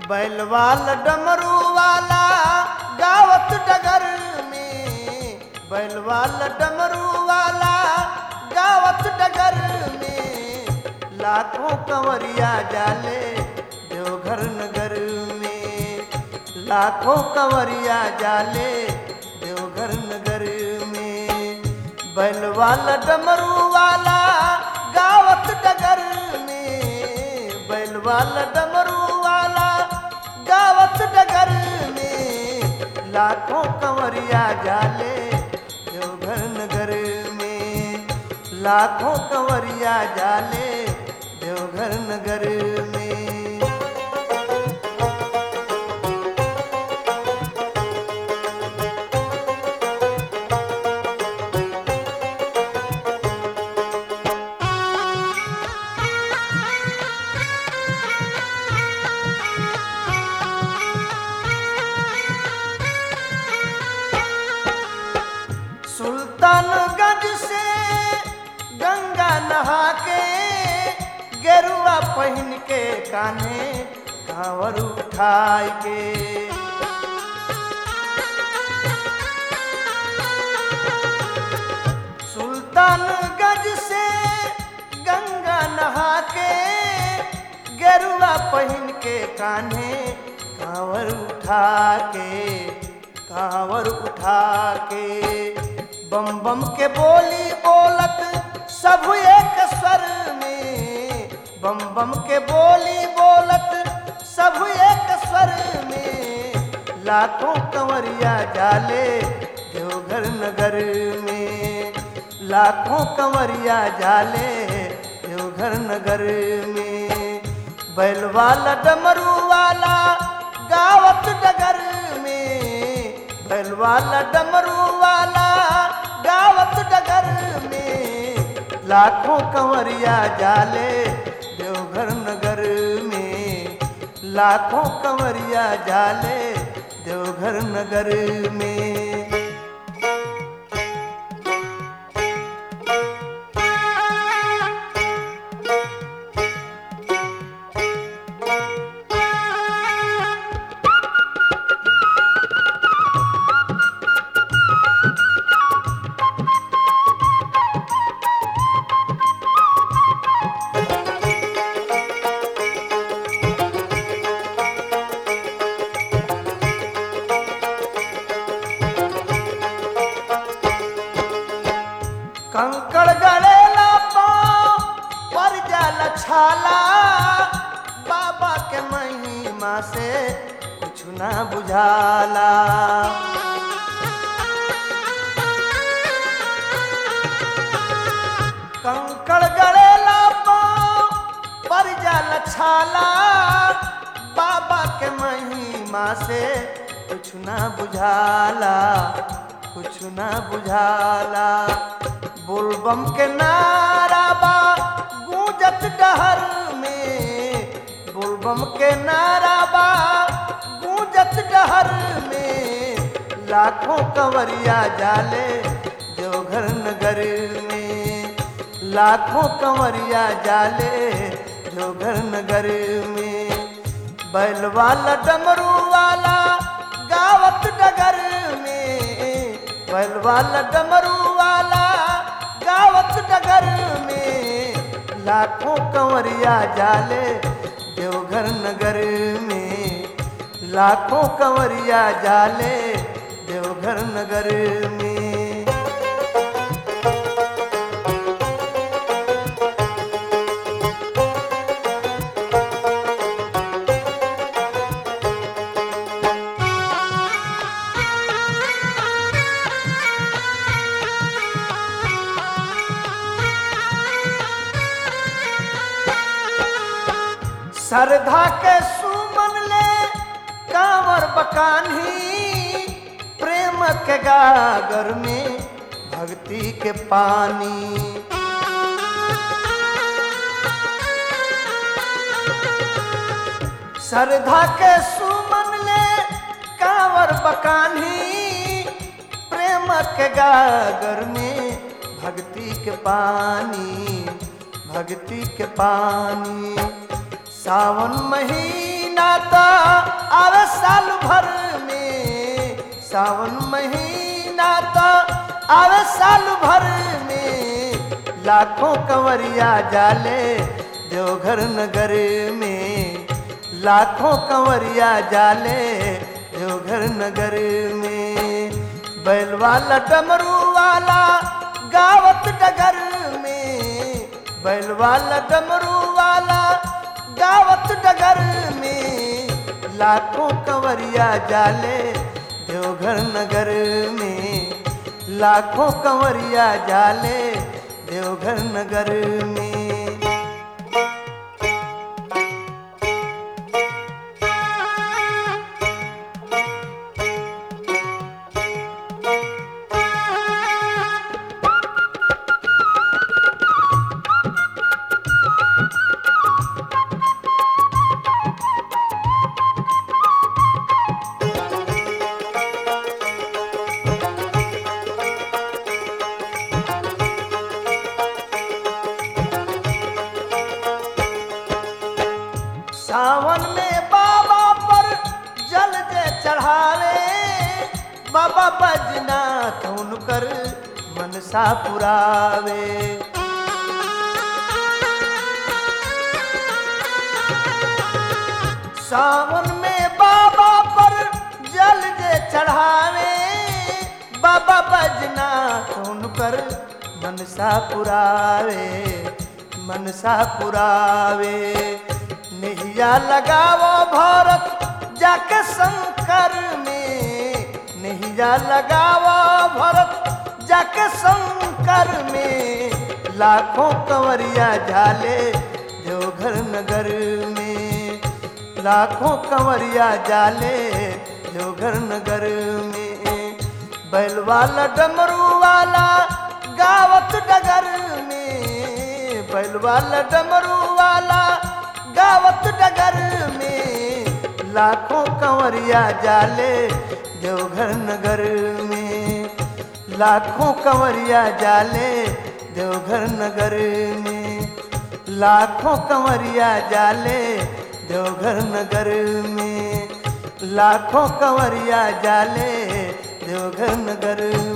बैलवाल डमरू वाला गावत डगर में बैलवाल डमरू वाला गावत डगर में लाखों कंवरिया जाले देवघर नगर में लाखों कंवरिया जाले देवघर नगर में बैलवाल डमरू वाला गावत डगर में बैलवाल डमरू वाला गावत डगर में लाखों कंवरिया जाले देवघर नगर में लाखों कंवरिया जाले देवघर नगर में सुल्तानगंज से गंगा नहा के गेरुआ पहन के कान्हे कांवर उठाए के सुल्तानगंज से गंगा नहा के गेरुआ पहन के कान्हे कांवर उठा के कांवर उठा के बम बम के बोली बोलत सब एक स्वर में बम बम के बोली बोलत सब एक स्वर में लाखों कंवरिया जाले देवघर नगर में लाखों कंवरिया जाले देवघर नगर में बैलवाला डमरू वाला गावत डगर में बैलवाला डमरू वाला गावत डगर में लाखों कंवरिया जाले देवघर नगर में लाखों कंवरिया जाले देवघर नगर में कंकड़ गड़ेला पाँव पर जाल छाला बाबा के महिमा से कुछ ना बुझाला कंकड़ गड़ेला पाँव पर जाल छाला बाबा के महिमा से कुछ ना बुझाला कुछ ना बुझाला बोलबम के नारा बा गूंजत डहर में बोलबम के नारा बा गूंजत डहर में लाखों कंवरिया जाले देवघर नगर में लाखों कंवरिया जाले देवघर नगर में बैल वाला डमरू वाला गावत डगर में बैल वाला डमरू वाला गावत डगर में लाखों कंवरिया जाले देवघर नगर में लाखों कंवरिया जाले देवघर नगर में श्रद्धा के सुमन ले कांवर बकानी प्रेम के गागर में भक्ति के पानी श्रद्धा के सुमन ले कांवर बकानी प्रेम के गागर में भक्ति के पानी भक्ति के पानी सावन महीना महीना तो आवे साल भर में सावन महीना तो आवे साल भर में लाखों कंवरिया जाले देवघर नगर में लाखों कंवरिया जाले देवघर नगर में बैल वाला डमरू वाला गावत डगर में बैल वाला डमरू वाला गावत डगर में लाखों कंवरिया जाले देवघर नगर में लाखों कंवरिया जाले देवघर नगर में सावन में बाबा पर जल दे चढ़ावे बाबा बजनाथ उनकर मनसा पुरावे सावन में बाबा पर जल दे चढ़ावे बाबा बजनाथ उनकर मनसा पुरावे मनसा पुरावे नैया लगावो भारत जाके शंकर में नैया लगावो भरत जाके शंकर में लाखों कंवरिया झाले देवघर नगर में लाखों कंवरिया जाले देवघर नगर में बैल वाला डमरू वाला गावत डगर में बैल वाला डमरू वाला गावत डगर में लाखों कंवरिया जाले देवघर नगर में लाखों कंवरिया जाले देवघर नगर में लाखों कंवरिया जाले देवघर नगर में लाखों कंवरिया जाले देवघर नगर